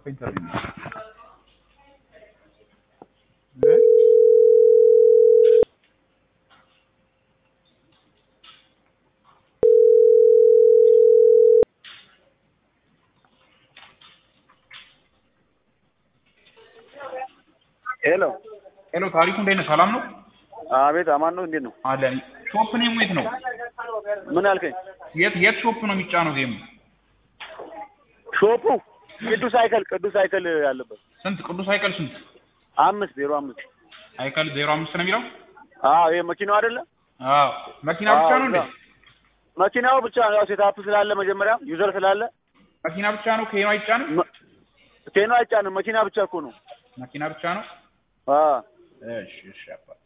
ኢንተርቪው ነው። ሄሎ ሄሎ ታሪኩ እንዴት ነህ? ሰላም ነው አቤት፣ አማን ነው። እንዴት ነው? አለን። ሾፕ ኔሙ የት ነው? ምን አልከኝ? የት የት ሾፕ ነው የሚጫነው ጌሙ? ሾፑ ቅዱስ ሳይከል ቅዱስ ሳይከል ያለበት ስንት ቅዱስ ሳይከል ስንት? አምስት ዜሮ አምስት ሳይከል ዜሮ አምስት ነው የሚለው? አዎ፣ ይሄ መኪናው አይደለ? አዎ መኪና ብቻ ነው እንዴ? መኪናው ብቻ ነው። ያው ሴታፕ ስላለ መጀመሪያ ዩዘር ስላለ መኪና ብቻ ነው። ከሄኖ አይጫንም? መ- ኬኖ አይጫንም። መኪና ብቻ እኮ ነው። መኪና ብቻ ነው። አዎ እሺ እሺ አባ